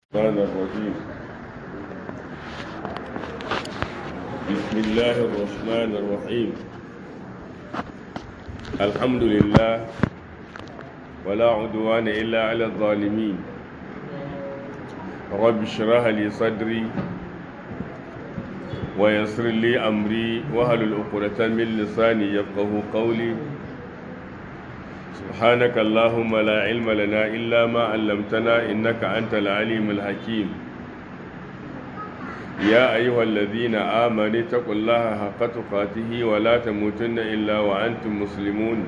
الرحمن الرحيم بسم الله الرحمن الرحيم الحمد لله ولا عدوان إلا على الظالمين رب اشرح لي صدري ويسر لي أمري وهل العقدة من لساني يفقه قولي سبحانك اللهم لا علم لنا إلا ما علمتنا إنك أنت العليم الحكيم يا أيها الذين آمنوا اتقوا الله حق تقاته ولا تموتن إلا وأنتم مسلمون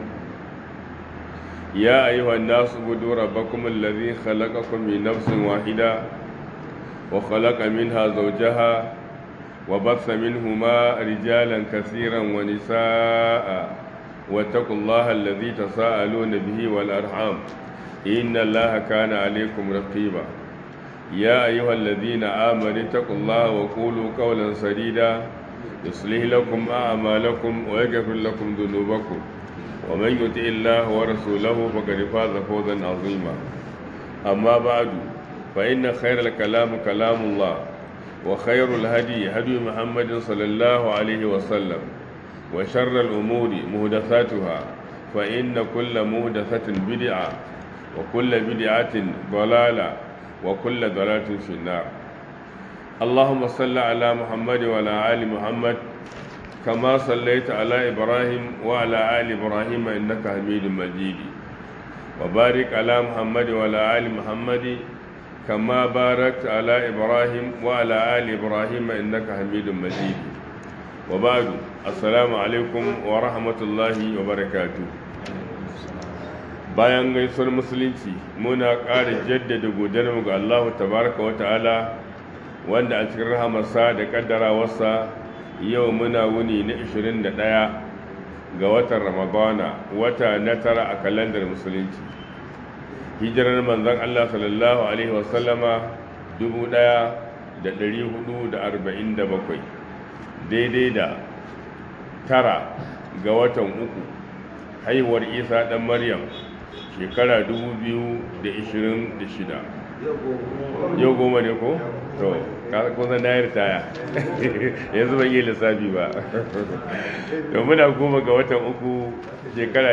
يا أيها الناس اعبدوا ربكم الذي خلقكم من نفس واحدة وخلق منها زوجها وبث منهما رجالا كثيرا ونساء واتقوا الله الذي تساءلون به والأرحام إن الله كان عليكم رقيبا يا أيها الذين آمنوا اتقوا الله وقولوا قولا سديدا يصلح لكم أعمالكم ويغفر لكم ذنوبكم ومن يطع الله ورسوله فقد فاز فوزا عظيما أما بعد فإن خير الكلام كلام الله وخير الهدي هدي محمد صلى الله عليه وسلم وشر الأمور مهدثاتها فإن كل مهدثة بدعة وكل بدعة ضلالة وكل ضلالة في النار اللهم صل على محمد وعلى آل محمد كما صليت على إبراهيم وعلى آل إبراهيم إنك حميد مجيد وبارك على محمد وعلى آل محمد كما باركت على إبراهيم وعلى آل إبراهيم إنك حميد مجيد وبعد assalamu alaikum wa rahmatullahi wa barakatu bayan gaisuwar musulunci muna ƙara jaddada godiyarmu ga Allah tabaraka wa ta'ala wanda a cikin rahamarsa da kaddarawarsa yau muna wuni na 21 ga watan ramadana wata na tara a kalandar musulunci hijirar manzon Allah sallallahu alaihi wasallama 1447 daidai da tara ga watan uku haihuwar isa ɗan maryam shekara 2026 yau goma ne ko? to kusa na yi ritaya yanzu ban yi lissafi ba to muna goma ga watan uku shekara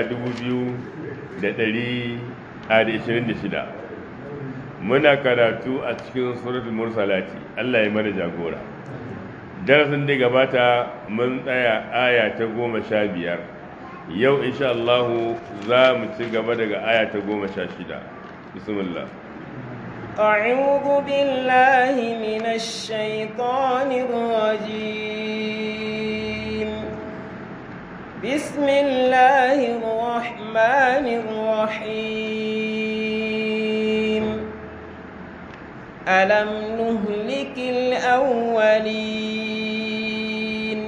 2026 muna karatu a cikin suratul mursalati allah ya mana jagora darasin da gabata mun tsaya aya ta goma sha biyar yau insha Allah za mu ci gaba daga aya ta goma sha shida bismillah أعوذ بالله من الشيطان الرجيم بسم الله الرحمن الرحيم ألم نهلك الأولين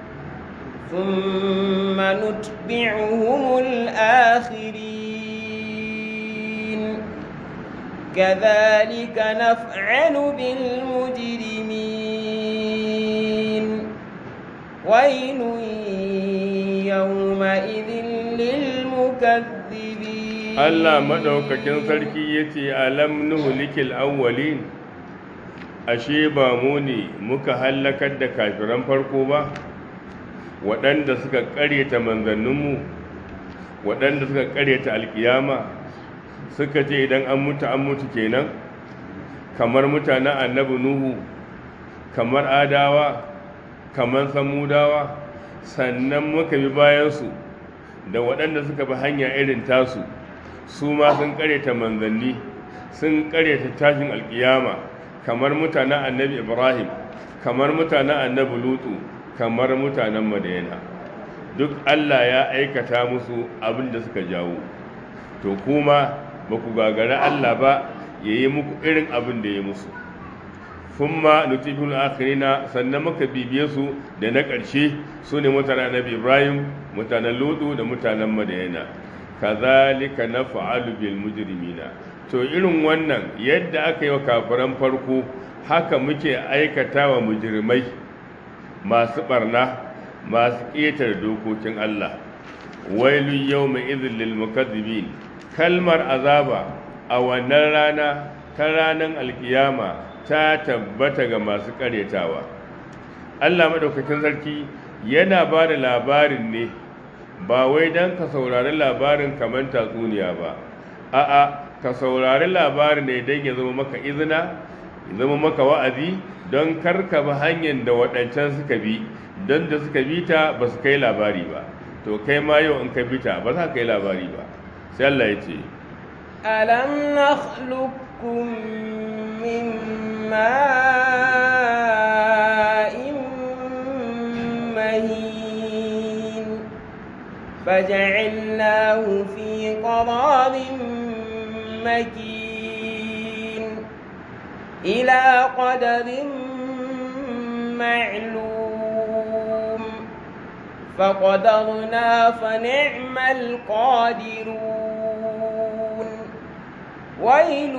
ثم نتبعهم الآخرين كذلك نفعل بالمجرمين ويل يومئذ للمكذبين الله مدوكاكين سركي يتي ألم نهلك الأولين ashe ba mu ne muka hallakar da kafiran farko ba waɗanda suka ƙaryata manzanninmu waɗanda suka ƙaryata alƙiyama suka ce idan an mutu an mutu kenan kamar mutanen annabi nuhu kamar adawa kamar samudawa sannan muka bi bayansu da waɗanda suka bi hanya irin tasu su ma sun ƙaryata manzanni sun ƙaryata tashin alƙiyama kamar mutanen annabi ibrahim kamar mutanen annabi lutu kamar mutanen madayana duk allah ya aikata musu abin da suka jawo to kuma ba ku gagara allah ba ya yi muku irin abin da ya musu kuma nutifin akhirina sannan muka bibiye su da na ƙarshe su ne mutanen annabi ibrahim mutanen lutu da mutanen madayana kazalika na fa'alu bil mujrimina to irin wannan yadda aka yi wa kafiran farko haka muke aikata wa mujirmai masu barna masu ƙetare dokokin Allah wailu yau mai izin lil mukazzibin kalmar azaba a wannan rana ta ranar alkiyama ta tabbata ga masu karyatawa Allah maɗaukakin sarki yana ba da labarin ne ba wai don ka saurari labarin kamar tatsuniya ba a'a ka saurari labarin ne don ya zama maka izina ya zama maka wa'azi don karka bi hanyar da waɗancan suka bi don da suka bi ta ba su kai labari ba to kai ma yau in ka bi ta ba za ka kai labari ba sai Allah ya ce ألم نخلقكم من ماء مهين فجعلناه في قرار مكين إلى قدر معلوم فقدرنا فنعم القادرون ويل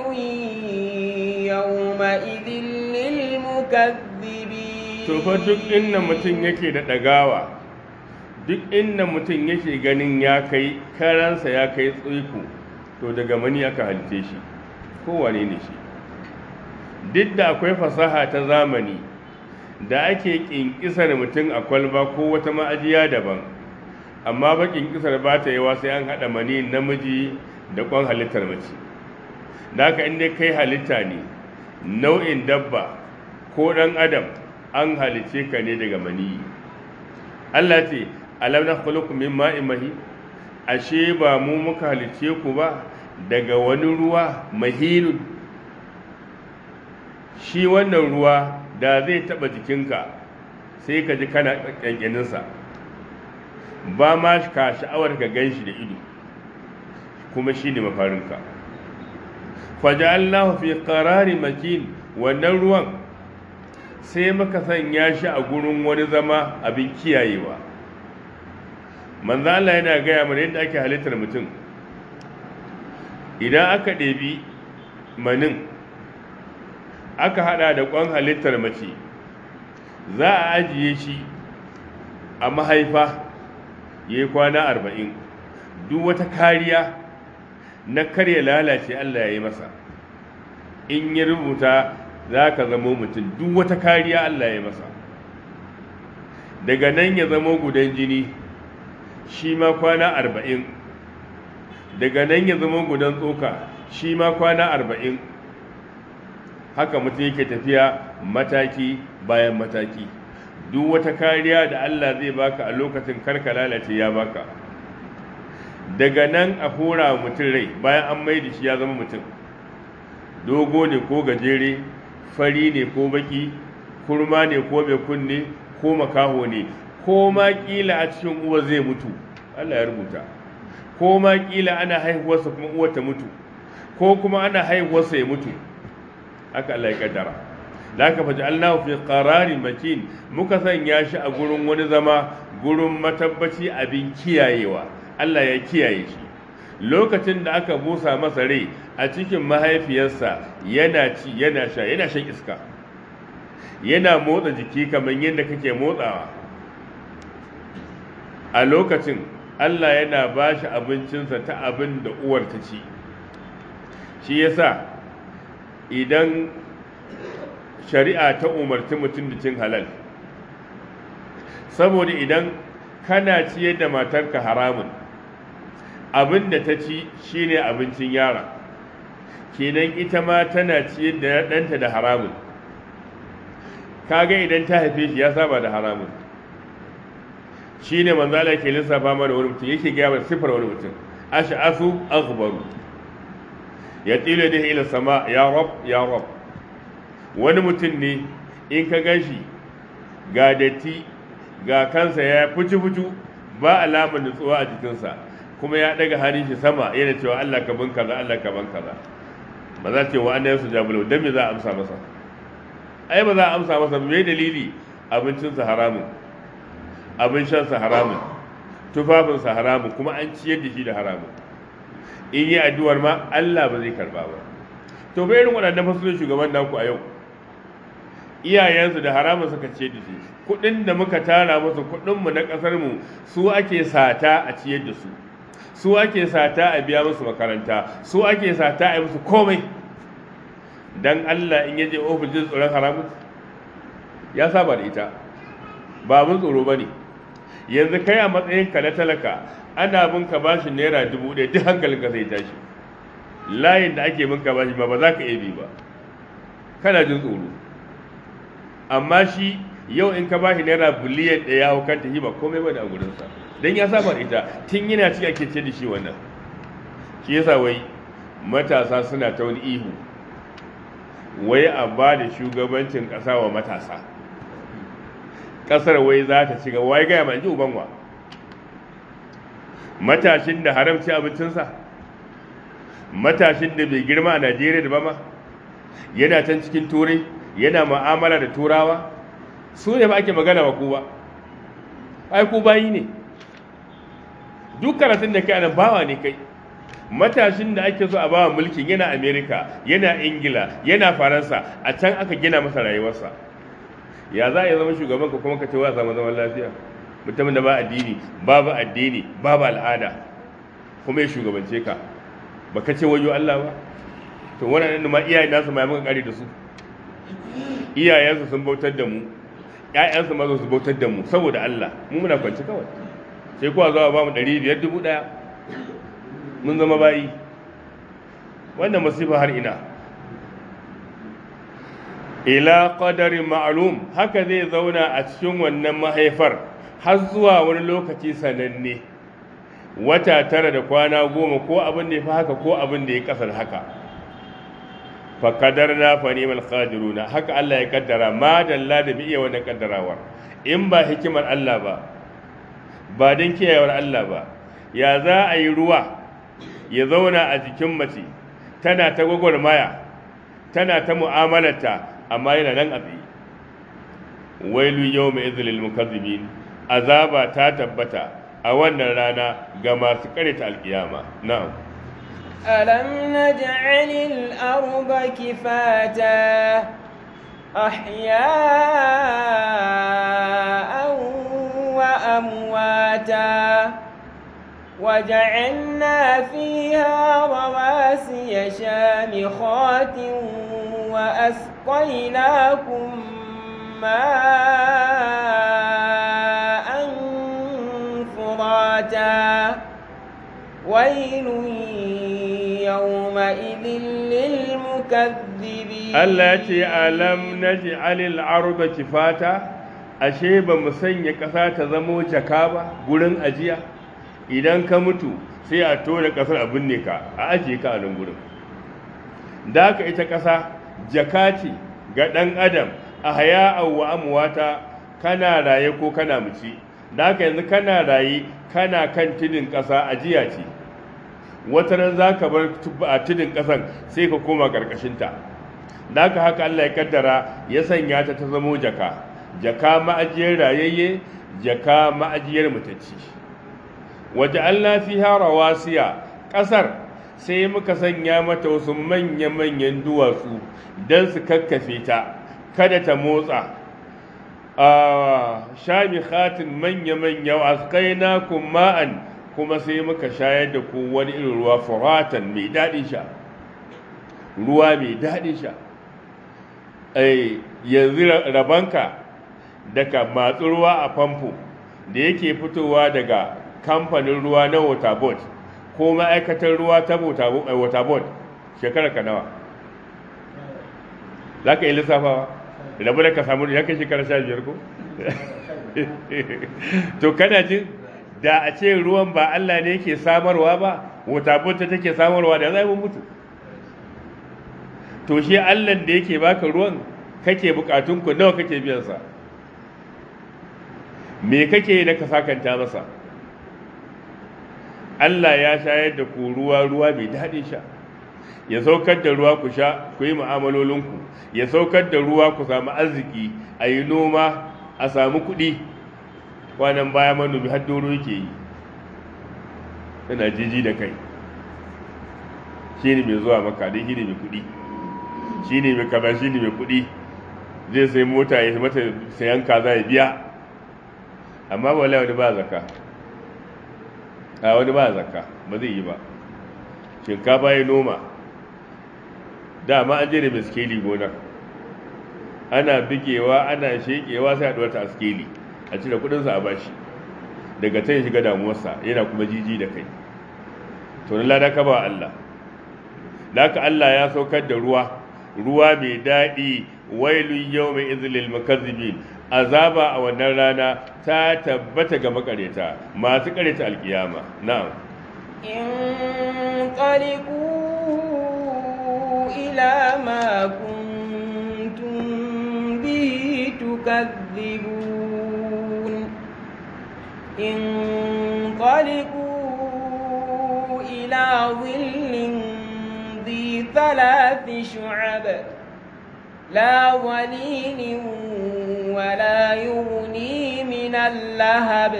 يومئذ للمكذبين to fa duk inda mutum yake da ɗagawa duk inda mutum yake ganin ya kai karansa ya kai tsoiko to daga mani aka halice shi kowane ne shi duk da akwai fasaha ta zamani da ake ƙinƙisar mutum a kwalba ko wata ma'ajiya daban amma ba ƙinƙisar ba ta yawa sai an haɗa mani namiji da ƙwan halittar mace da haka inda kai halitta ne nau'in dabba ko ɗan adam an halice ka ne daga mani Allah ce alam na khuluqu min ma'in mahi ashe ba mu muka halice ku ba daga wani ruwa mahilun shi wannan ruwa da zai taba jikinka sai ka ji kana ƙyanƙyaninsa ba ma ka sha'awar ka gan shi da ido kuma shi ne mafarinka faja'allahu fi qarari makin wannan ruwan sai muka sanya shi a gurin wani zama abin kiyayewa manzo Allah yana gaya mana yadda ake halittar mutum idan aka ɗebi manin aka hada da kwan halittar mace za a ajiye shi a mahaifa ya yi kwana arba'in duk wata kariya na karya lalace Allah ya yi masa in ya rubuta za ka zama mutum duk wata kariya Allah ya yi masa daga nan ya zama gudan jini shi ma kwana arba'in daga nan ya zama gudan tsoka shi ma kwana arba'in haka mutum yake tafiya mataki bayan mataki duk wata kariya da Allah zai baka a lokacin karka lalace ya baka daga nan a hura mutum rai bayan an mai da shi ya zama mutum dogo ne ko gajere fari ne ko baki kurma ne ko mai kunne ko makaho ne ko ma kila a cikin uwa zai mutu Allah ya rubuta ko ma kila ana haihuwarsa kuma uwar ta mutu ko kuma ana haihuwarsa ya mutu haka Allah ya kaddara da aka faji Allah fi qararin makin muka sanya shi a gurin wani zama gurin matabbaci abin kiyayewa Allah ya kiyaye shi lokacin da aka busa masa rai a cikin mahaifiyarsa yana ci yana sha yana shan iska yana motsa jiki kamar yadda kake motsawa a lokacin Allah yana ba shi abincinsa ta abin da uwar ta ci shi yasa idan shari'a ta umarci mutum da cin halal saboda idan kana ciyar da matarka haramun abin da ta ci shine abincin yara kenan ita ma tana ciyar da ɗanta da haramun kaga idan ta haife shi ya saba da haramun shine manzo Allah ke lissafa mana wani mutum yake gaya mana sifar wani mutum ash'asu aghbaru ya tilo da ila sama ya rab ya rab wani mutum ne in ka ganshi ga datti ga kansa ya fuci fucu ba alamar nutsuwa a jikinsa kuma ya daga hannun shi sama yana cewa Allah ka ban kaza Allah ka ban kaza ba za ce wa annabi su jabulo dan me za a amsa masa ai ba za a amsa masa me dalili abincinsa haramun abin shansa haramun tufafinsa haramun kuma an ciyar da shi da haramun in yi addu'ar ma Allah ba zai karba ba to bai irin waɗannan fasulun shugaban naku a yau iyayensu da haramun suka ciyar da shi kuɗin da muka tara musu kuɗinmu na ƙasarmu su ake sata a ciyar da su su ake sata a biya musu makaranta su ake sata a yi musu komai dan Allah in yaje ofis jin tsoron haramun ya saba da ita ba abin tsoro ba ne yanzu kai a matsayin ka na talaka ana bin ka bashi naira dubu ɗaya duk hankalinka zai tashi layin da ake bin ka bashi ma ba za ka iya bi ba kana jin tsoro amma shi yau in ka bashi naira biliyan ɗaya hau kanta shi ba komai ba da a gurinsa don ya saba da ita tun yana ci ake ce da shi wannan shi yasa wai matasa suna ta wani ihu wai a ba da shugabancin ƙasa wa matasa ƙasar wai za ta shiga wai gaya ma ji ubanwa matashin da haramci abincinsa matashin da bai girma a najeriya da ba ma yana can cikin turai yana ma'amala da turawa su ne ba ake magana wa ku ba ai ku bayi ne duk karatun da kai anan bawa ne kai matashin da ake so a bawa mulkin yana amerika yana ingila yana faransa a can aka gina masa rayuwarsa ya za a yi zama shugaban ka kuma ka ce wa zama zaman lafiya mutumin da ba addini babu addini babu al'ada kuma ya shugabance ka ba ka ce wayo Allah ba to wannan ma iyayen nasu ma muka kare da su iyayensu sun bautar da mu ƴaƴansu ma su bautar da mu saboda Allah mu muna kwanci kawai sai kuwa zuwa ba mu ɗari biyar dubu ɗaya mun zama bayi wannan masifa har ina ila qadarin ma'lum haka zai zauna a cikin wannan mahaifar har zuwa wani lokaci sananne wata tara da kwana goma ko abin da ya fi haka ko abin da ya kasar haka fa kadarna fa ni'mal qadiruna haka Allah ya kaddara ma dalla da bi iya wannan kaddarawar in ba hikimar Allah ba ba don kiyayewar Allah ba ya za a yi ruwa ya zauna a jikin mace tana ta gwagwarmaya tana ta mu'amalarta amma yana nan abi wailu yau mai izilil mukazzibin azaba ta tabbata a wannan rana ga masu karita alkiyama na'am ألم نجعل الأرض كفاتا أحياء وأمواتا وجعلنا فيها رواسي شامخات وأسقيناكم ماء فراتا ويل يومئذ للمكذبين Allah ya ce alam naj'alil arda kifata ashe ba mu sanya ƙasa ta zamo jaka ba gurin ajiya idan ka mutu sai a tona ƙasar a binne ka a ajiye ka a nan gurin da ka ita ƙasa jaka ce ga ɗan adam a haya wa amwata kana raye ko kana muci da ka yanzu kana raye kana kan tudun ƙasa ajiya ce wata ran za ka bar a tudun ƙasan sai ka koma ƙarƙashinta da haka haka Allah ya kaddara ya sanya ta ta zamo jaka jaka ma'ajiyar rayayye jaka ma'ajiyar mutacci waje Allah fiha rawasiya ƙasar sai muka sanya mata wasu manya-manyan duwatsu don su kakkafe ta kada ta motsa a shami khatin manya-manya askaina ma'an kuma sai muka shayar da ku wani irin ruwa furatan mai daɗin sha ruwa mai daɗin sha yanzu rabanka daga matsu ruwa a famfo da yake fitowa daga kamfanin ruwa na waterboard ko ma'aikatar ruwa ta waterboard shekarar ka nawa za ka yi lissafawa rabu da ka samu ya kai shekarar sha biyar ko to kana jin da a ce ruwan ba Allah ne yake samarwa ba waterboard ta take samarwa da zai mutu to shi Allah da yake baka ruwan kake bukatun ku nawa kake biyan sa me kake da ka sakanta masa Allah ya shayar da ku ruwa ruwa mai daɗin sha ya saukar da ruwa ku sha ku yi mu'amalolinku ya saukar da ruwa ku samu arziki a yi noma a samu kuɗi kwanan baya manomi har doro yake yi yana jiji da kai shi ne mai zuwa maka dai shi ne mai kuɗi shi ne mai kaza shi ne mai kuɗi zai sai mota ya mata sayan kaza ya biya amma wala wani ba zaka a wani ba zaka ba zai yi ba shinkafa ya noma dama an je da miskeli gonar ana bigewa ana shekewa sai a ɗuwata a skeli a cire kudinsa a bashi daga ta shiga damuwarsa yana kuma jiji da kai to na lada ka ba Allah laka Allah ya saukar da ruwa ruwa mai daɗi wailun yau mai izilil makazzibin azaba a wannan rana ta tabbata ga makareta masu kareta alkiyama na'am انطلقوا إلى ما كنتم به تكذبون انطلقوا إلى ظل ذي ثلاث شعب لا ظليل ولا يغني من اللهب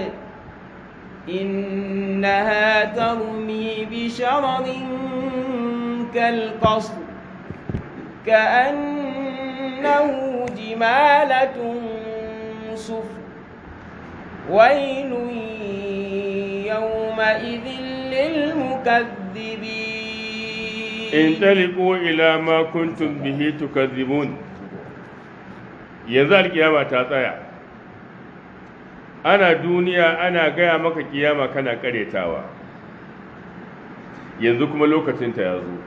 إنها ترمي بشرر كالقصر كأنه جمالة صفر ويل يومئذ للمكذبين انطلقوا إلى ما كنتم به تكذبون yanzu alkiyama ta tsaya ana duniya ana gaya maka kiyama kana karetawa yanzu kuma lokacinta ya zo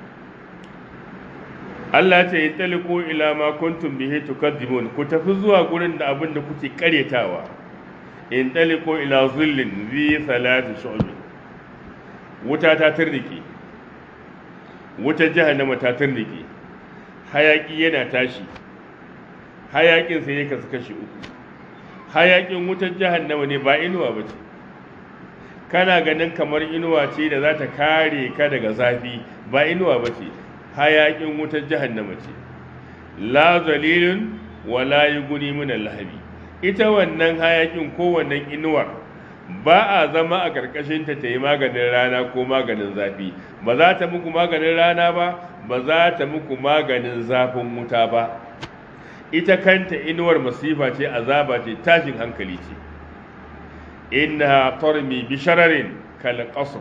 Allah ce yi taliko ila ma kuntum bihi tukadzibun ku tafi zuwa gurin da abin da kuke karetawa in taliko ila zullin zi salati shu'bi wuta ta turnike wutar jahannama ta turnike hayaki yana tashi hayakin sai ya kasu kashi uku hayakin wutar jahannama ne ba inuwa ba ce kana ganin kamar inuwa ce da za ta kare ka daga zafi ba inuwa ba ce hayakin wutar jahannama ce la zalilun wa la yughni min lahabi ita wannan hayakin ko wannan inuwar ba a zama a karkashin ta yi maganin rana ko maganin zafi ba za ta muku maganin rana ba ba za ta muku maganin zafin wuta ba ita kanta inuwar masifa ce azaba ce tashin hankali ce inna tarmi bi shararin kal qasr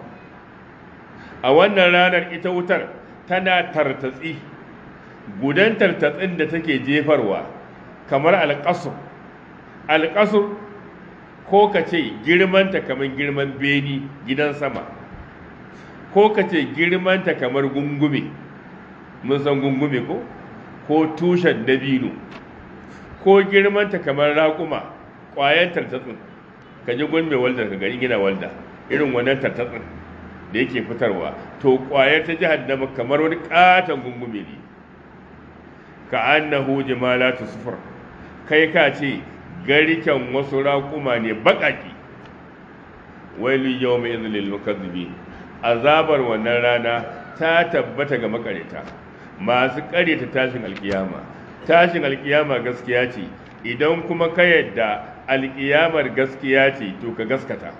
a wannan ranar ita wutar tana tartatsi gudan tartatsin da take jefarwa kamar alƙasur alƙasur ko ka ce girmanta kamar girman beni gidan sama ko ka ce girmanta kamar gungume mun san gungume ko ko tushen dabino ko girmanta kamar raƙuma ƙwayan tartatsin ka ji gun mai walda ka gani gina walda irin wannan tartatsin da yake fitarwa to ƙwayar ta jahannama kamar wani ƙaton gungume ne ka annahu jimalatu sufur kai ka ce gariken wasu raƙuma ne baƙaƙi wailu yau mai izinin mukazzibi azabar wannan rana ta tabbata ga makareta masu ƙareta tashin alkiyama tashin alkiyama gaskiya ce idan kuma ka yadda alkiyamar gaskiya ce to ka gaskata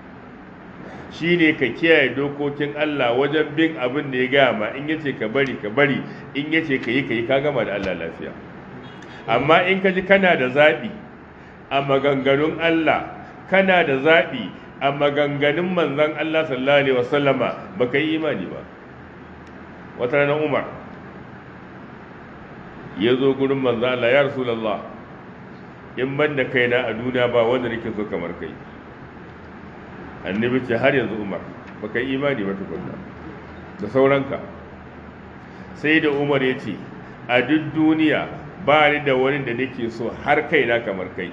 shi ne ka kiyaye dokokin Allah wajen bin abin da ya gaya ma in yace ka bari ka bari in yace ka yi ka yi ka gama da Allah lafiya amma in ka ji kana da zaɓi a maganganun Allah kana da zaɓi a maganganun manzon Allah sallallahu alaihi wasallama baka yi imani ba wata ranar Umar ya zo gurin manzon Allah ya Rasulullah in ban da kaina a duniya ba wanda nake so kamar kai annabi ce har yanzu umar baka yi imani ba tukunna da sauranka sai da umar ya ce a duk duniya ba ni da wani da nake so har kaina kamar kai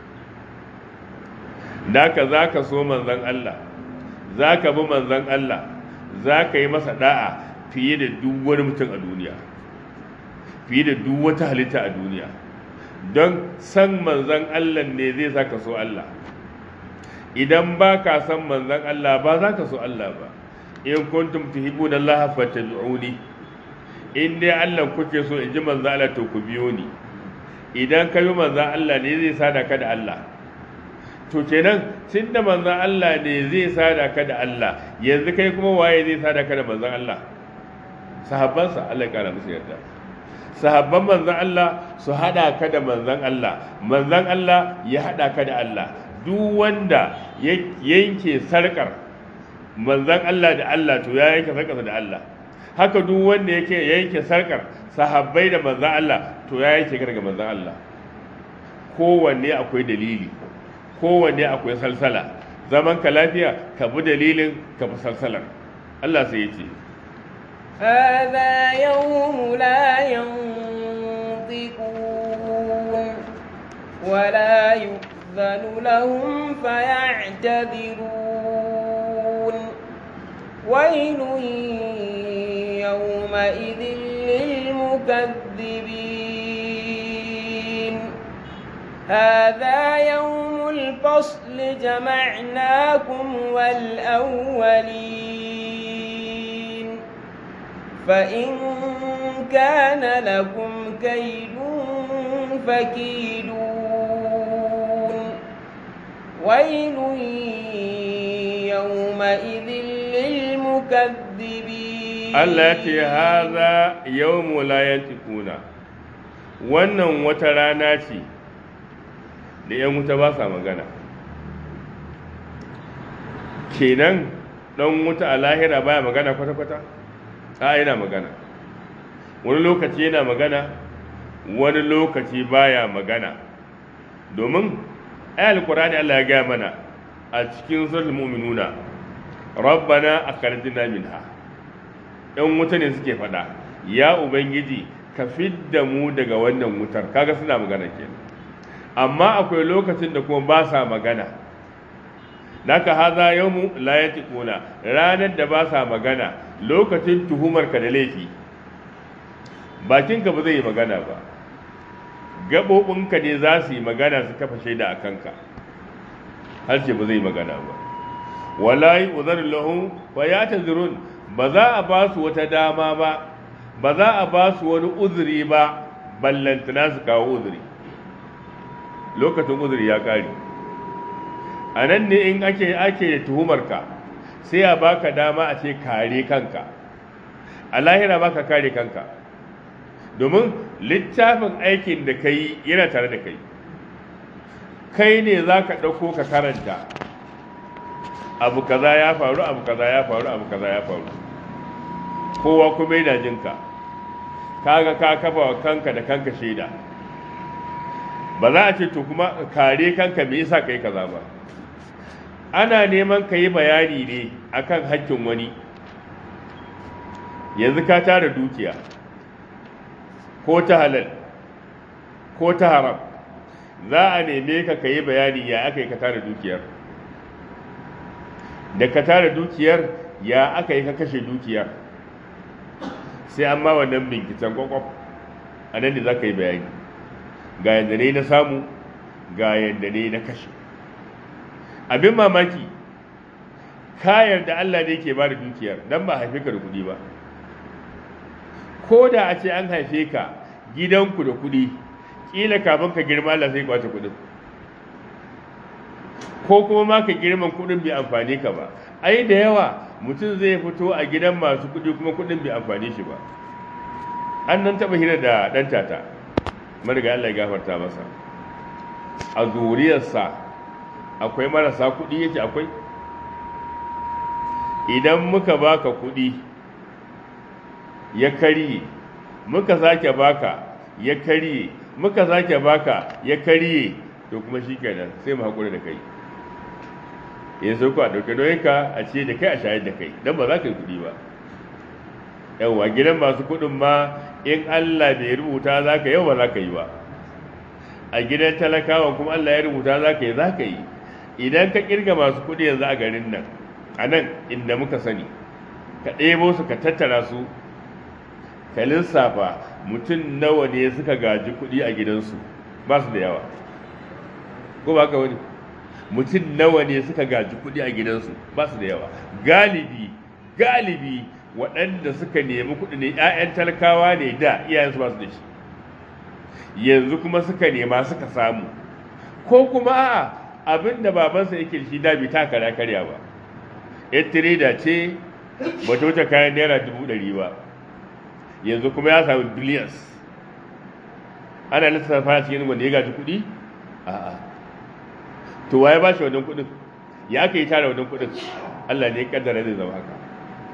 naka za ka so manzan Allah za ka bi manzan Allah za ka yi masa da'a fiye da duk wani mutum a duniya fiye da duk wata halitta a duniya don san manzan Allah ne zai sa ka so Allah idan ba ka san manzan Allah ba za ka so Allah ba in kuntum tuhibbuna Allah fattabi'uni in dai Allah kuke so in ji manzan Allah to ku biyo ni idan ka bi manzan Allah ne zai sada ka da Allah to kenan tunda manzan Allah ne zai sada ka da Allah yanzu kai kuma waye zai sada ka da manzan Allah sahabbansa Allah ya kara musu yarda sahabban manzan Allah su hada ka da manzan Allah manzan Allah ya hada ka da Allah duk wanda ya yanke sarkar manzan Allah da Allah to ya yanke sarkarsa da Allah haka duk wanda yake yanke sarkar sahabbai da manzan Allah to ya yanke ka daga manzan Allah kowanne akwai dalili kowanne akwai salsala zaman ka lafiya ka bi dalilin ka bi salsalar Allah sai ya ce هذا يوم لا ينطقون ولا يؤذن لهم فيعتذرون ويل يومئذ للمكذبين هذا يوم الفصل جمعناكم والأولين فإن كان لكم كيد فكيدون ويل يومئذ للمكذبين Allah ya ce haza yawmu la yantikuna wannan wata rana ce da ‘yan wuta ba sa magana kenan ɗan wuta a lahira baya magana kwata-kwata a yana magana wani lokaci yana magana wani lokaci baya magana domin ayal qur'ani Allah ya gaya mana a cikin suratul mu'minuna rabbana akhrijna minha ɗan wuta ne suke faɗa ya ubangiji ka fidda mu daga wannan wutar kaga suna magana kenan amma akwai lokacin da kuma ba sa magana naka haza yawmu la yatiquna ranar da ba sa magana lokacin tuhumar ka da laifi bakinka ba zai yi magana ba gaɓoɓinka ne za su yi magana su kafa shaida a kanka harshe ba zai yi magana ba wala yi uzarin lahun fa ya ta zirun ba za a ba su wata dama ba ba za a ba su wani uzuri ba ballantana su kawo uzuri lokacin uzuri ya ƙare a nan ne in ake ake tuhumarka sai a baka dama a ce kare kanka a lahira baka kare kanka domin littafin aikin da ka yi yana tare da kai kai ne za ka ɗauko ka karanta abu kaza ya faru abu kaza ya faru abu kaza ya faru kowa kuma yana jinka kaga ka kafa wa kanka da kanka shaida ba za a ce to kuma kare kanka me yasa kai kaza ba ana neman ka yi bayani ne akan hakkin wani yanzu ka tara dukiya ko ta halal ko ta haram za a neme ka ka yi bayani ya aka yi ka tara dukiyar da ka tara dukiyar ya aka yi ka kashe dukiyar sai an ma wannan binciken kwakwaf a nan da za ka yi bayani ga yadda ne na samu ga yadda ne na kashe abin mamaki kayar da Allah ne ke ba da dukiyar don ba haife ka da kuɗi ba ko da a ce an haife ka gidanku da kuɗi ƙila kafin ka girma Allah sai kwace kuɗin ko kuma ma ka girman kuɗin bai amfani ka ba ai da yawa mutum zai fito a gidan masu kuɗi kuma kuɗin bai amfani shi ba an nan taɓa hira da ɗan tata mariga Allah ya gafarta masa a zuriyarsa akwai marasa kuɗi yake akwai idan muka baka kuɗi ya karye muka sake baka ya karye muka sake baka ya karye to kuma shi kenan sai mu haƙura da kai yanzu ku a ɗauke doyinka a ce da kai a shayar da kai don ba za ka yi kuɗi ba yawwa gidan masu kuɗin ma in Allah bai rubuta za ka yau ba za ka yi ba a gidan talakawa kuma Allah ya rubuta za ka yi za ka yi idan ka kirga masu kuɗi yanzu a garin nan a nan inda muka sani ka ɗebo su ka tattara su ka lissafa mutum nawa ne suka gaji kuɗi a gidansu ba su da yawa ko ba ka wani mutum nawa ne suka gaji kuɗi a gidansu ba su da yawa galibi galibi waɗanda suka nemi kuɗi ne 'ya'yan talakawa ne da iyayensu ba su da shi yanzu kuma suka nema suka samu ko kuma a'a abin da babansa yake shi da bai taka da karya ba yar tireda ce ba ta wuce kayan naira dubu ɗari ba yanzu kuma ya samu billions ana lissafa cikin wanda ya gaji kuɗi a'a to waye ba shi wannan kuɗin ya aka yi tara wannan kuɗin Allah ne ya kaddara zai zama haka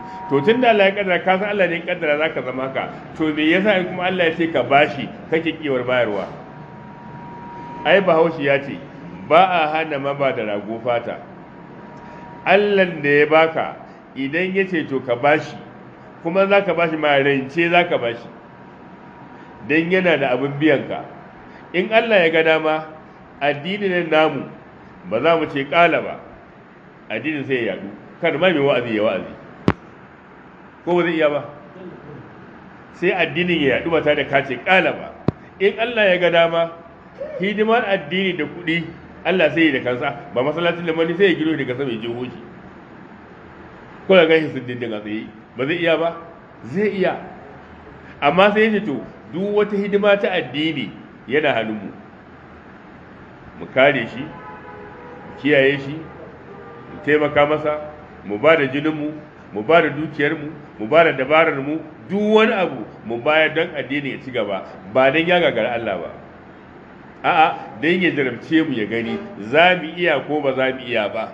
to tun da Allah ya kaddara ka san Allah ne ya kaddara za ka zama haka to me yasa in kuma Allah ya ce ka bashi kake kiwar bayarwa ai bahaushe ya ce ba a hana maba da rago fata Allah da ya baka idan ya ce to ka bashi kuma za ka bashi ma rance za ka bashi don yana da abin biyanka in Allah ya ga dama addinin namu ba za mu ce ƙala ba addinin sai ya yadu kan ma mai wa'azi ya wa'azi ko ba zai iya ba sai addinin ya yadu ba ta da kace ƙala ba in Allah ya ga dama hidimar addini da kuɗi Allah sai ya da kansa ba masallacin da mani sai ya gino daga sama ya jeho shi ko da gashi sun dindin a tsaye ba zai iya ba zai iya amma sai ya ce to duk wata hidima ta addini yana hannunmu mu kare shi mu kiyaye shi mu taimaka masa mu ba da jininmu mu ba da dukiyarmu mu ba da dabararmu duk wani abu mu bayar don addini ya ci gaba ba don ya gagara Allah ba a'a don ya jarabce mu ya gani za mu iya ko ba za mu iya ba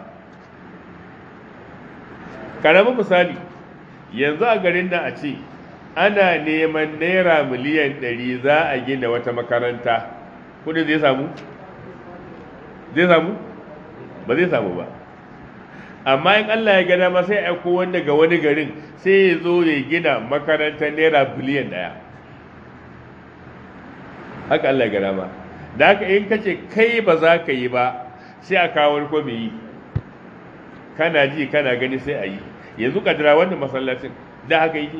karamin misali yanzu a garin nan a ce ana neman naira miliyan ɗari za a gina wata makaranta kudin zai samu zai samu ba zai samu ba amma in Allah ya gada ma sai aiko wanda ga wani garin sai ya zo ya gina makarantar naira biliyan ɗaya haka Allah ya gada ma da haka in kace kai ba za ka yi ba sai a kawo wani ko yi kana ji kana gani sai a yi yanzu kadira wannan masallacin da haka yi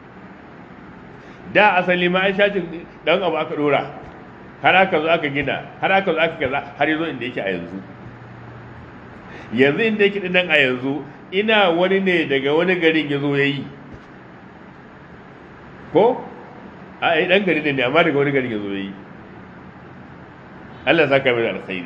da asali ma an shacin dan abu aka dora har aka zo aka gina har aka zo aka kaza har yazo inda yake a yanzu yanzu inda yake nan a yanzu ina wani ne daga wani garin ya zo ya yi ko a yi dan gari ne amma daga wani garin ya zo ya yi Allah saka mai alkhairi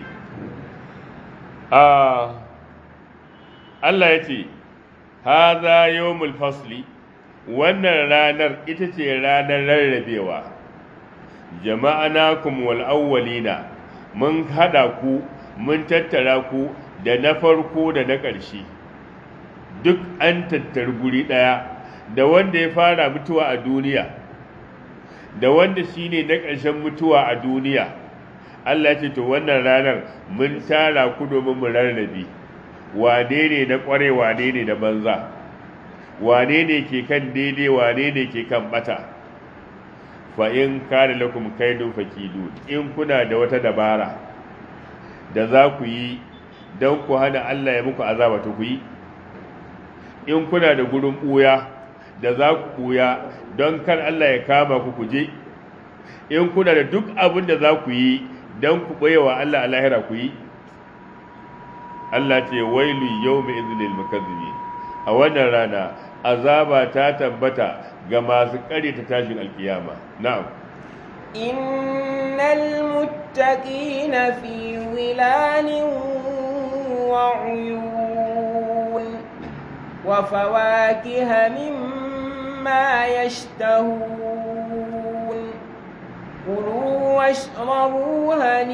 Allah ya ce haza yawmul fasli wannan ranar ita ce ranar rarrabewa jama'anakum wal awwalina mun hada ku mun tattara ku da na farko da na ƙarshe duk an tattar guri ɗaya da wanda ya fara mutuwa a duniya da wanda shine na ƙarshen mutuwa a duniya Allah ce to wannan ranar mun tara ku domin mu rarrabe wane ne na ƙware wane ne na banza wane ne ke kan daidai wane ne ke kan bata fa in kana lakum kaidun fakidu in kuna da wata dabara da za ku yi don ku hana Allah ya muku azaba ta ku yi in kuna da gurin ɓuya da za ku ɓuya don kar Allah ya kama ku kuje in kuna da duk abin da za ku yi don ku ɓoyewa Allah a lahira ku yi Allah ce wailu yau mai izinin mukazzibi a wannan rana azaba ta tabbata ga masu ƙare ta tashin alkiyama na'am innal muttaqina fi wilanin wa uyun wa fawakiha mimma yashtahun kulu washrabu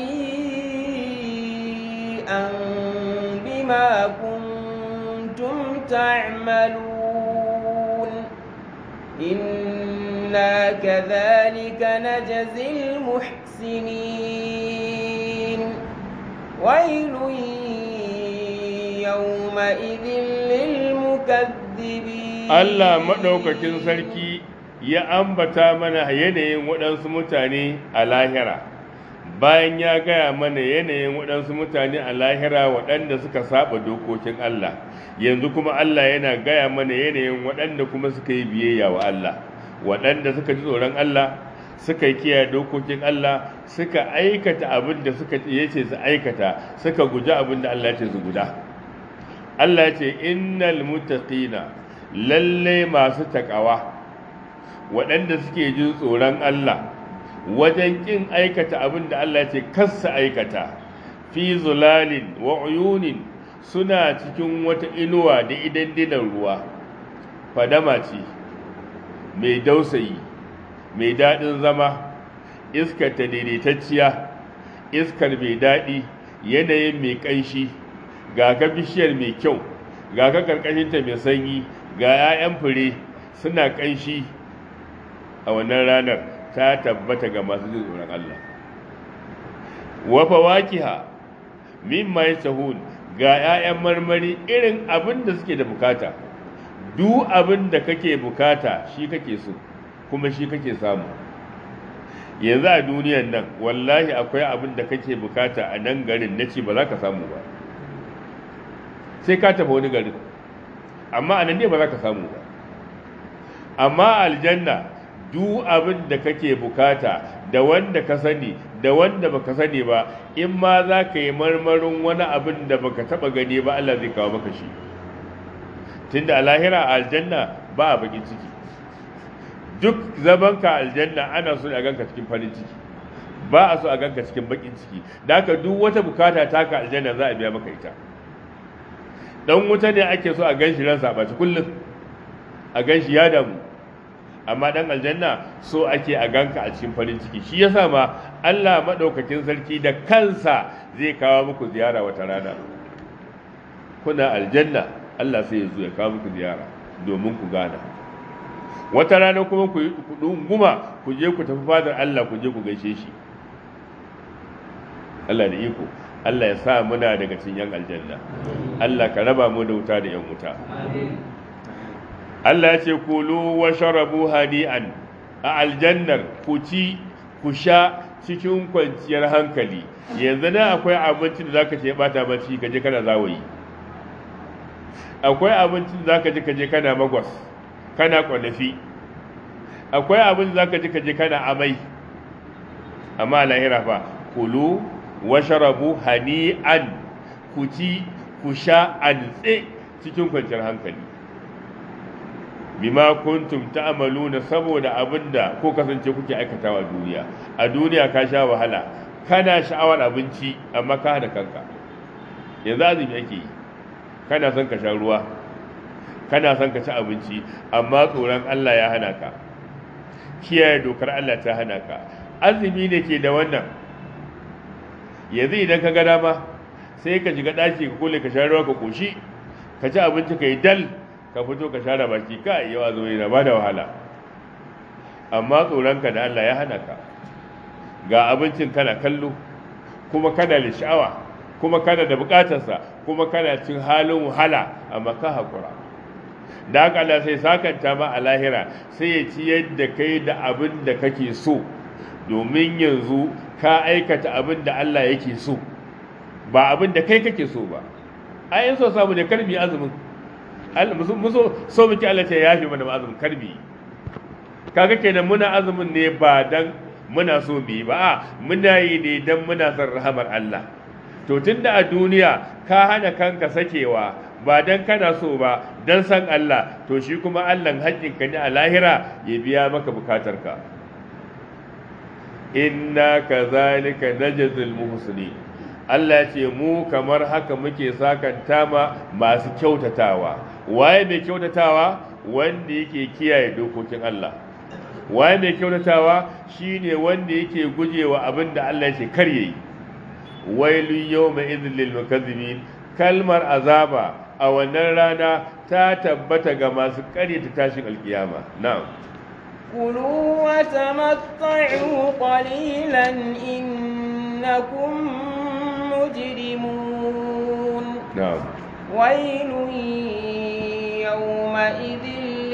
hani'an bima kuntum ta'malun إنا كذلك نجزي المحسنين ويل يومئذ للمكذبين Allah maɗaukakin sarki ya ambata mana yanayin waɗansu mutane a lahira bayan ya gaya mana yanayin waɗansu mutane a lahira waɗanda suka saba dokokin Allah yanzu kuma Allah yana gaya mana yanayin waɗanda kuma suka yi biyayya wa Allah waɗanda suka ji tsoron Allah suka yi kiyaye dokokin Allah suka aikata abin da suka yace su aikata suka guji abin da Allah ya ce su guda Allah ya ce innal muttaqina lalle masu takawa waɗanda suke jin tsoron Allah wajen kin aikata abin da Allah ya ce kassa aikata fi zulalin wa uyunin suna cikin wata inuwa da idan dinan ruwa fadama ce mai dausayi mai daɗin zama iskar ta daidaitacciya iskar mai daɗi yanayin mai ƙanshi ga ka bishiyar mai kyau ga ka ƙarƙashinta mai sanyi ga 'ya'yan fure suna ƙanshi a wannan ranar ta tabbata ga masu jin tsoron Allah wa fawakiha mimma yasahun ga 'ya'yan marmari irin abin da suke da bukata duk abin da kake bukata shi kake so kuma shi kake samu yanzu a duniyan nan wallahi akwai abin da kake bukata a nan garin na ce ba za ka samu ba sai ka tafi wani garin amma a nan ne ba za ka samu ba amma aljanna duk abin da kake bukata da wanda ka sani da wanda baka sani ba in ma za ka yi marmarin wani abin da baka taba gani ba Allah zai kawo maka shi tunda a lahira a aljanna ba a bakin ciki duk zamanka aljanna ana so a ganka cikin farin ciki ba a so a ganka cikin bakin ciki da haka duk wata bukata taka aljanna za a biya maka ita dan wuta ne ake so a ganshi ransa a baci kullum a ganshi ya damu amma dan aljanna so ake a ganka a cikin farin ciki shi yasa ma Allah madaukakin sarki da kansa zai kawo muku ziyara wata rana kuna aljanna Allah sai ya zo ya kawo muku ziyara domin ku gana wata rana kuma ku yi guma ku je ku tafi fadar Allah ku je ku gaishe shi Allah da iko Allah ya sa muna daga cikin yan aljanna Allah ka raba mu da wuta da yan wuta Allah ya ce kulu wa sharabu hani'an a aljannar ku ci ku sha cikin kwanciyar hankali yanzu na akwai abincin da zaka ce bata bacci kaje kana zawayi akwai abincin da zaka je kaje kana magwas kana kwalafi akwai abin da zaka je kaje kana amai amma lahira fa kulu wa sharabu hani'an ku ci ku sha antse cikin kwanciyar hankali bima kuntum ta'maluna saboda abinda ko kasance kuke aikatawa a duniya a duniya ka sha wahala kana sha'awar abinci amma ka hada kanka yanzu azumi ake yi kana son ka sha ruwa kana son ka ci abinci amma tsoron Allah ya hana ka kiyaye dokar Allah ta hana ka azumi ne ke da wannan yanzu idan ka ga dama sai ka shiga ɗaki ka kule ka sha ruwa ka koshi ka ci abinci ka yi dal ka fito ka share baki ka yawa zo yana ba da wahala amma tsoronka da Allah ya hana ka ga abincin kana kallo kuma kana da sha'awa kuma kana da bukatarsa kuma kana cin halin wahala amma ka haƙura da haka Allah sai sakanta ma a lahira sai ya ci yadda kai da abin da kake so domin yanzu ka aikata abin da Allah yake so ba abin da kai kake so ba a yin so samu da karbi azumin mu so so muke Allah ta yafi mana azumin karbi kaga kenan muna azumin ne ba dan muna so mu yi ba a muna yi ne dan muna son rahamar Allah to tunda a duniya ka hana kanka sakewa ba dan kana so ba dan san Allah to shi kuma Allah haƙƙinka ne a lahira ya biya maka bukatarka inna kazalika najzil muhsinin Allah ce mu kamar haka muke sakanta ma masu kyautatawa waye mai kyautatawa wanda yake kiyaye dokokin Allah waye mai kyautatawa shine wanda yake gujewa abin da Allah yake kar yayi wailun yawma idhil lil mukazzibin kalmar azaba a wannan rana ta tabbata ga masu ƙaryata tashin alkiyama na'am كلوا وتمتعوا قليلا إنكم مجرمون na'am ويل يومئذ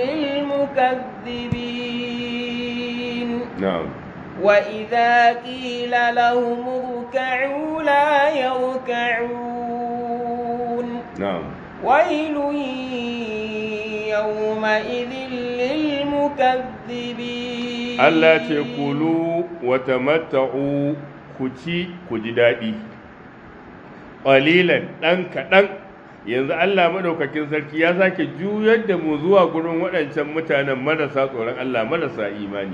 للمكذبين na'am وإذا قيل لهم اركعوا لا يركعون na'am ويل يومئذ للمكذبين Allah ce kulu wa tamatta'u ku ci ku ji daɗi ƙalilan ɗan kaɗan yanzu Allah maɗaukakin sarki ya sake juyar da mu zuwa gurin waɗancan mutanen marasa tsoron Allah marasa imani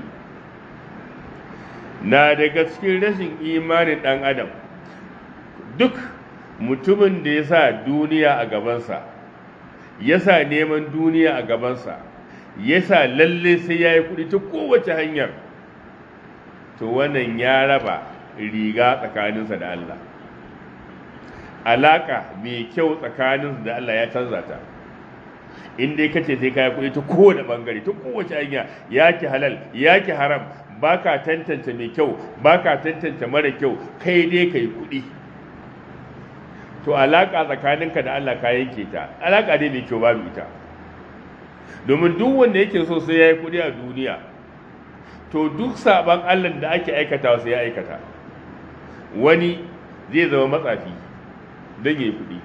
na daga cikin rashin imanin ɗan adam duk mutumin da ya sa duniya a gabansa ya sa neman duniya a gabansa ya sa lalle sai ya yi kuɗi ta kowace hanyar to wannan ya raba riga tsakaninsa da Allah alaƙa mai kyau tsakaninsa da Allah ya canza ta in dai kace sai kaya kuɗi ta kowane bangare ta kowace hanya yaki halal yaki haram baka tantance mai kyau baka tantance mara kyau kai dai kai kuɗi to alaka tsakaninka da Allah ka yanke ta alaka dai mai kyau babu ita domin duk wanda yake so sai ya yi kuɗi a duniya to duk saban Allah da ake aikata sai ya aikata wani zai zama matsafi don ya yi kuɗi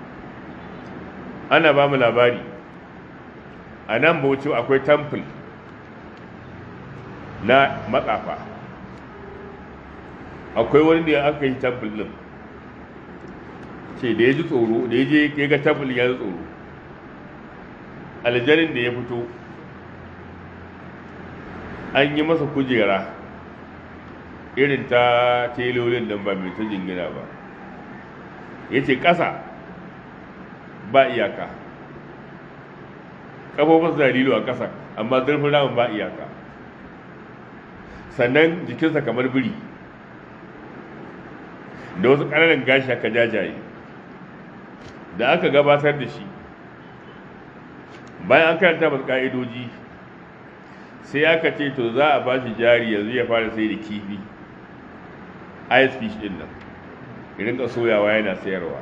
ana ba mu labari a nan bauchi akwai temple na matsafa akwai wani da aka yi temple ɗin ce da ya ji tsoro da ya je ya ga temple ya ji tsoro aljanin da ya fito an yi masa kujera irin ta telolin nan ba mai ta jingina ba ya ce ƙasa ba iyaka ƙafofin zarilo a ƙasa amma zurfin ramin ba iyaka sannan jikinsa kamar biri da wasu ƙananan gashi aka jajaye da aka gabatar da shi bayan an karanta masu ƙa'idoji sai aka ce to za a ba shi jari yanzu ya fara sai da kifi ice fish din nan irin ka soyawa yana sayarwa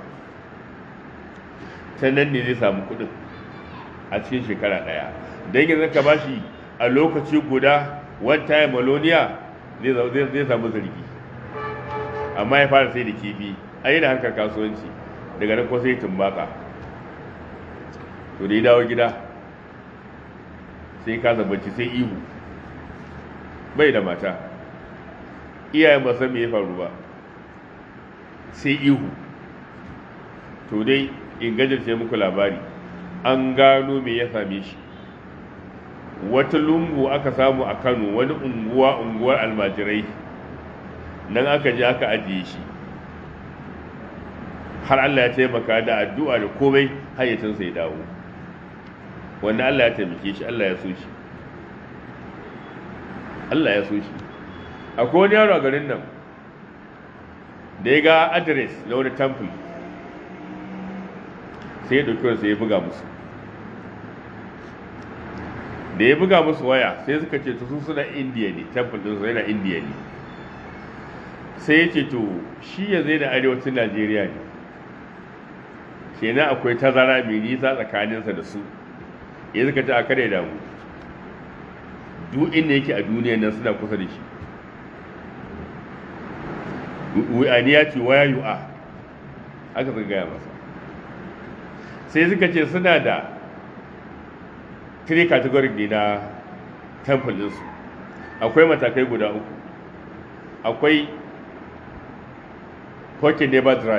ta nan ne zai samu kudin a cikin shekara daya don yanzu ka ba shi a lokaci guda one time maloniya zai samu zargi amma ya fara sai da kifi a yi da hankar kasuwanci daga nan ko sai tumbaka to da ya dawo gida sai kasa bacci sai ihu bai da mata iyayen ba san me ya faru ba sai ihu to dai in gajarce muku labari an gano me ya same shi wata lungu aka samu a kano wani unguwa unguwar almajirai nan aka je aka ajiye shi har Allah ya taimaka da addu'a da komai hayyacinsa ya dawo wanda Allah ya taimake shi Allah ya so shi Allah ya so shi akwai wani yaro a garin nan da ya ga adres na wani temple sai ya ɗauki wani sai ya buga musu da ya buga musu waya sai suka ce su suna indiya ne temple ɗin su yana indiya ne sai ya ce to shi ya zai da arewacin najeriya ne kenan akwai tazara mai nisa tsakaninsa da su ya suka ce a kare damu duk inda yake a duniya nan suna kusa da shi wani ya ce waya yu'a haka suka gaya masa sai suka ce suna da three category ne na temple ɗinsu akwai matakai guda uku akwai pocket never dry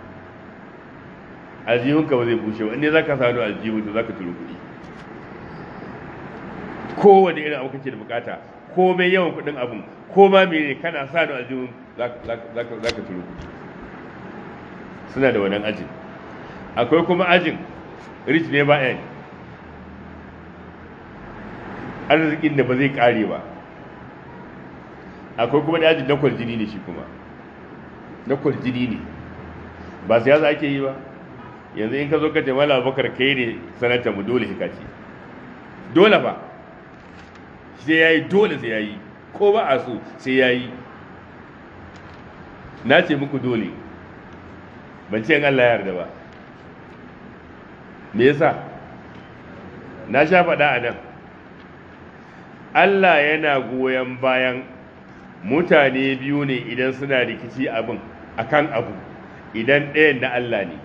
aljihunka ba zai bushe ba inda za ka sanu aljihun da za ka turu kuɗi kowane irin abu kake da bukata komai yawan kuɗin abin ko ma mene kana sanu aljihun za ka turu kuɗi suna da wannan ajin akwai kuma ajin rich never end arzikin da ba zai kare ba akwai kuma da ajin na kwaljini ne shi kuma na kwaljini ne ba siyasa ake yi ba yanzu in ka zo ka ce mala abubakar kai ne sanata mu dole shi kaci dole ba sai ya yi dole sai ya yi ko ba a so sai ya yi na ce muku dole ban ce Allah ya yarda ba me yasa na sha faɗa a nan Allah yana goyon bayan mutane biyu ne idan suna rikici abin akan abu idan ɗayan na Allah ne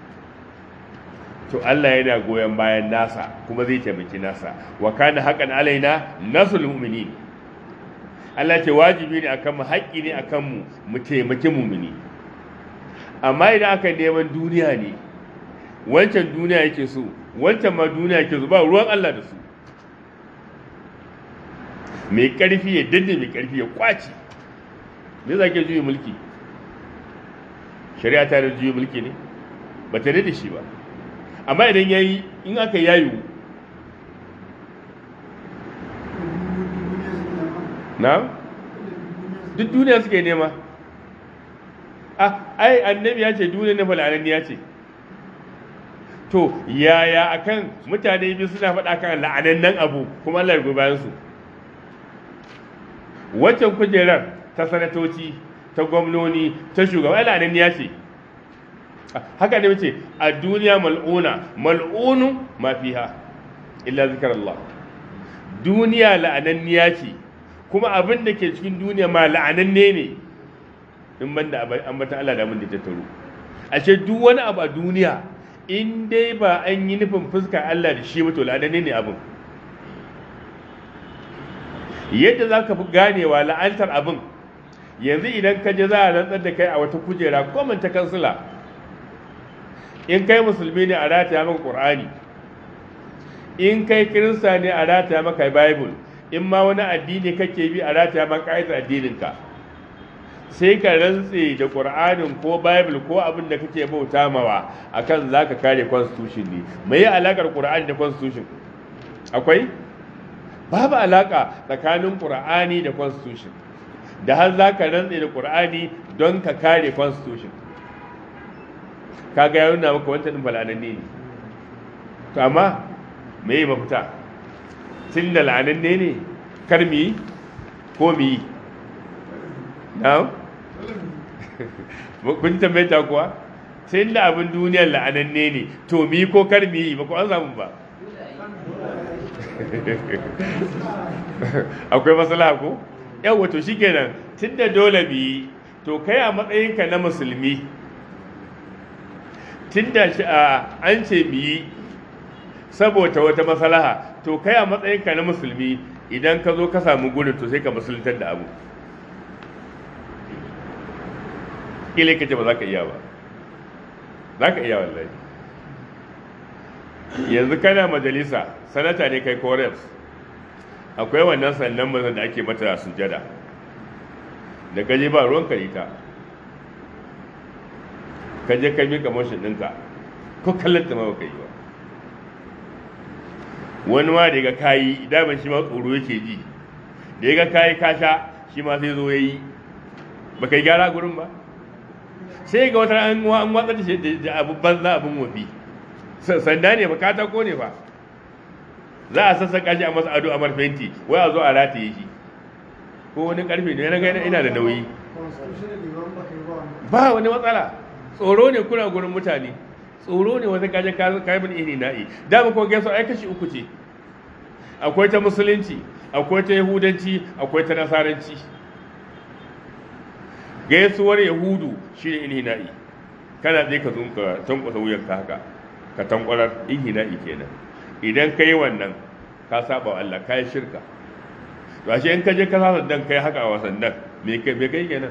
to Allah yana goyon bayan nasa kuma zai taimaki nasa wa kana haqqan alaina nasul mu'minin Allah ce wajibi ne akan mu haƙƙi ne akan mu mu taimaki mu'mini amma idan aka neman duniya ne wancan duniya yake so wancan ma duniya yake so ba ruwan Allah da su mai ƙarfi ya danne mai ƙarfi ya kwaci me za ke juyi mulki shari'a ta da juyi mulki ne ba ta da shi ba amma idan ya yi in aka yayu na duk duniya suke nema ah ai annabi ya ce duniya na falananni ya ce to yaya akan mutane biyu suna faɗa kan la'anannan abu kuma Allah ya bayan su waccan kujerar ta sanatoci ta gwamnoni ta shugaba la'ananniya ce haka ne mace a duniya mal'una mal'unu ma fiha illa zikar Allah duniya la'ananniya ce kuma abin da ke cikin duniya ma la'ananne ne in banda ambata Allah da abin da ta taro ashe duk wani abu a duniya in dai ba an yi nufin fuskar Allah da shi mutu la'ananne ne abin yadda za ka fi ganewa la'antar abin yanzu idan ka je za a rantsar da kai a wata kujera ko ta kansila in kai musulmi ne a rataya maka ƙur'ani in kai kirista ne a rataya maka bible in ma wani addini kake bi a rataya maka ƙa'idar addininka sai ka rantse da ƙur'anin ko bible ko abin da kake bauta mawa akan za ka kare constitution ne mai alaƙar ƙur'ani da constitution akwai babu alaƙa tsakanin ƙur'ani da constitution da har za ka rantse da ƙur'ani don ka kare constitution kaga ya nuna maka wancan ɗin bala'ananne ne to amma me yi mafita tun da la'ananne ne kar mu yi ko mu yi na kun tambaye ta kuwa tun da abin duniyar la'ananne ne to mu yi ko kar mu yi ba ku an samu ba akwai matsala ko yau wato shikenan tun da dole mu yi to kai a matsayinka na musulmi tun da an ce mu yi saboda wata maslaha to kai a matsayinka na musulmi idan ka zo ka samu gurin to sai ka musuluntar da abu kila ka ce ba za ka iya ba za ka iya wallahi yanzu kana majalisa sanata ne kai ko reps akwai wannan sannan mazan da ake mata sujada da kaje ba ruwan karita ka je ka miƙa motion ɗinka ko kallon ta ma baka yi ba wani ma da ga kayi daman shi ma tsoro yake ji da ya ga kayi kasha shi ma sai zo ya yi ba kai gyara gurin ba sai ga wata an an watsa da shi da abu banza abin wafi sanda ne ba katako ne ba za a sassaka shi a masa ado a marfenti wai a zo a rataye shi ko wani karfe ne na gaina ina da nauyi ba wani matsala tsoro ne kuna gurin mutane tsoro ne wata kaje kayan iri na'i dama ko gaisa ai kashi uku ce akwai ta musulunci akwai ta yahudanci akwai ta nasaranci gaisuwar yahudu shi ne inhina'i kana zai ka zunka tankwasa wuyanka haka ka tankwarar inhina'i kenan idan ka yi wannan ka saba wa Allah ka yi shirka to ashe in ka je ka sa dan kai haka a wasan nan me kai me kai kenan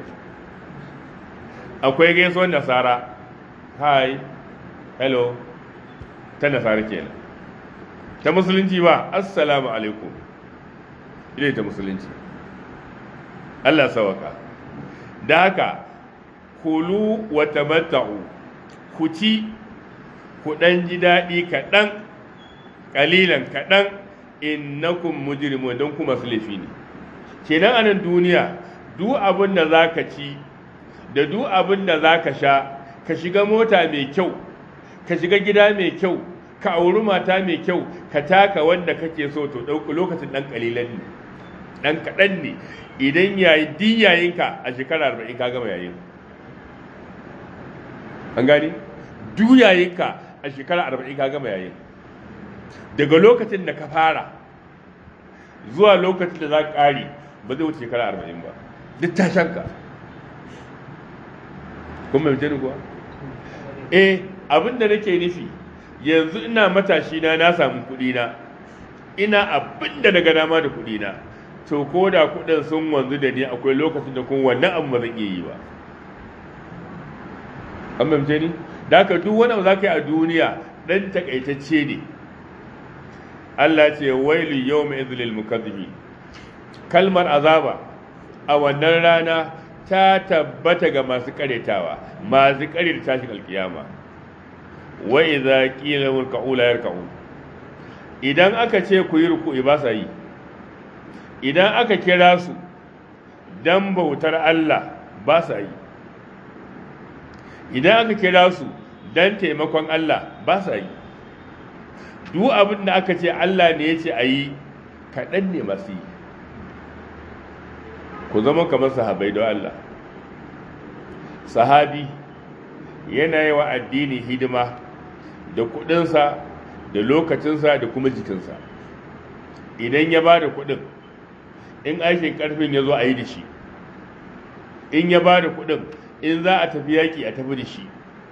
akwai gaisuwar nasara hi hello ta nasara kenan ta musulunci ba assalamu alaikum ita ta musulunci Allah sawaka da haka kulu wa tamatta'u ku ci ku dan ji daɗi kaɗan ƙalilan kaɗan innakum mujrimun don kuma su laifi ne kenan a nan duniya duk abin da za ka ci da duk abin da za ka sha ka shiga mota mai kyau ka shiga gida mai kyau ka auri mata mai kyau ka taka wanda kake so to ɗauki lokacin ɗan ƙalilan ne ɗan kaɗan ne idan yayi din yayinka a shekara arba'in ka gama yayin an gani duk yayinka a shekara arba'in ka gama yayin daga lokacin da ka fara zuwa lokacin da za ka ƙari ba zai wuce shekara arba'in ba duk tashanka kuma mai kuwa eh abin da nake nufi yanzu ina matashi na na samu kuɗi na ina abin da daga dama da kuɗi na to ko da kuɗin sun wanzu da ni akwai lokacin da kuma wannan abu ba zan iya yi ba an mamce ni da haka duk wani abu za ka yi a duniya ɗan takaitacce ne Allah ce wailu yau mai izilil mukazzibi kalmar azaba a wannan rana ta tabbata ga masu karetawa masu karyata tashin alkiyama wa idza qila murka'u la yarka'u idan aka ce ku yi ruku'i ba sa yi idan aka kira su dan bautar Allah ba sa yi idan aka kira su dan taimakon Allah ba sa yi duk abin da aka ce Allah ne ya ce a yi kaɗan ne masu yi ku zama kamar sahabai don Allah sahabi yana yi wa addini hidima da kuɗinsa da lokacinsa da kuma jikinsa idan ya ba da kuɗin in aikin ƙarfin ya zo a yi da shi in ya ba da kuɗin in za a tafi yaƙi a tafi da shi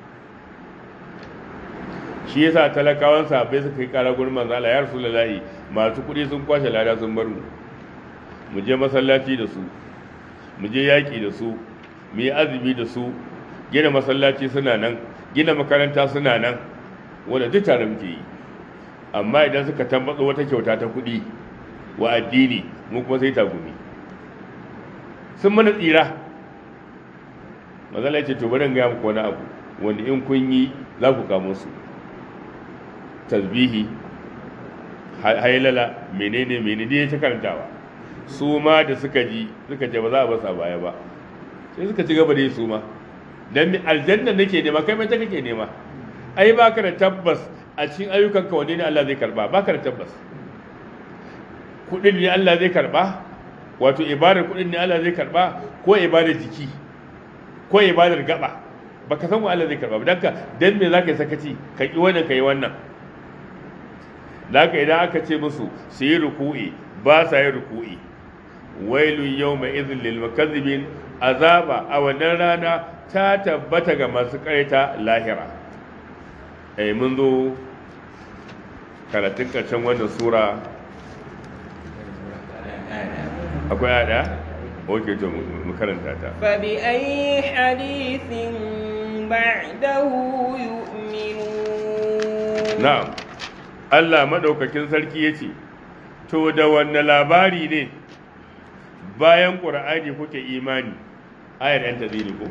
shi yasa talakawan sahabbai suka yi ƙara gurin manzo Allah ya rasulullahi masu kuɗi sun kwashe lada sun bar mu mu je masallaci da su mu je yaƙi da su mu yi azumi da su gina masallaci suna nan gina makaranta suna nan wanda duk tare muke yi amma idan suka tambatsa wata kyauta ta kuɗi wa addini mu kuma sai tagumi sun mana tsira mazala ce to bari gaya muku wani abu wanda in kun yi za ku kamo su tasbihi hailala menene menene ya ta karantawa su ma da suka ji suka ce ba za a basa baya ba sai suka ci gaba da yi su ma dan aljanna nake nema kai mai ta kake nema ai baka da tabbas a cikin ayyukanka wanne ne Allah zai karba baka da tabbas kudin ne Allah zai karba wato ibadar kudin ne Allah zai karba ko ibadar jiki ko ibadar gaba baka san wa Allah zai karba dan ka dan me zaka yi sakaci ka ki wannan kai wannan zaka idan aka ce musu su yi ruku'i ba sa yi ruku'i wailun yawma idhil lil mukazzibin azaba a wannan rana ta tabbata ga masu karita lahira eh mun zo karatun karshen wannan sura akwai ada oke to mu karanta ta fa bi ayi hadithin ba'dahu yu'minun na'am Allah madaukakin sarki yace to da wanne labari ne bayan qur'ani kuke imani ayar yan tazini ko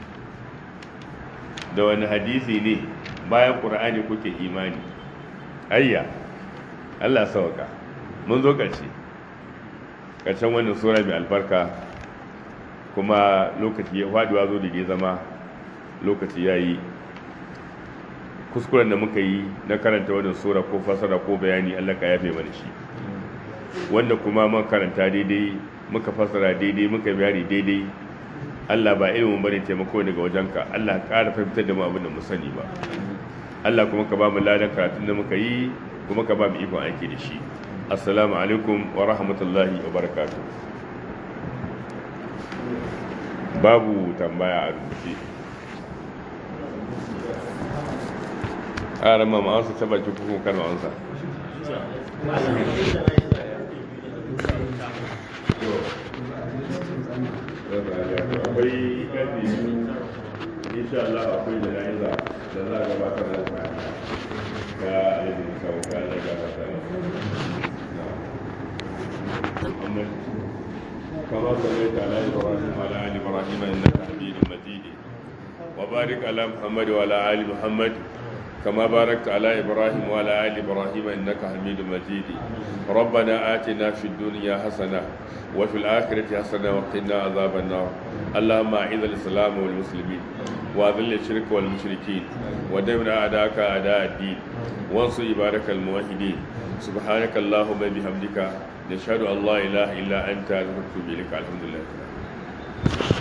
da wani hadisi ne bayan qur'ani kuke imani ayya Allah sauka mun zo ƙarshe ƙarshen wannan sura mai albarka kuma lokaci ya faduwa zo da ya zama lokaci ya yi kuskuren da muka yi na karanta wannan sura ko fasara ko bayani Allah ka yafe mana shi wanda kuma mun karanta daidai muka fasara daidai muka bayani daidai Allah ba ilimin bane taimako daga wajenka Allah ƙara fahimtar da mu abin da mu sani ba Allah kuma ka ba mu ladan karatun da muka yi kuma ka ba mu ikon aiki da shi assalamu alaikum wa rahmatullahi wa barakatuh babu tambaya a rubuce a rama ma'ansa ta baki kuma kan ma'ansa akwai ƙarfi insha Allah akwai da na'iza da za a gabatar da ta ga alibin sauka da gabatar محمد كما صليت على ابراهيم وعلى ال ابراهيم انك حميد مجيد وبارك على محمد وعلى ال محمد كما باركت على ابراهيم وعلى ال ابراهيم انك حميد مجيد ربنا اتنا في الدنيا حسنه وفي الاخره حسنه وقنا عذاب النار اللهم اعز الاسلام والمسلمين واذل الشرك والمشركين ودمر اعداءك اعداء الدين وانصر عبادك الموحدين سبحانك اللهم بحمدك نشهد ان لا اله الا انت نستغفرك الحمد لله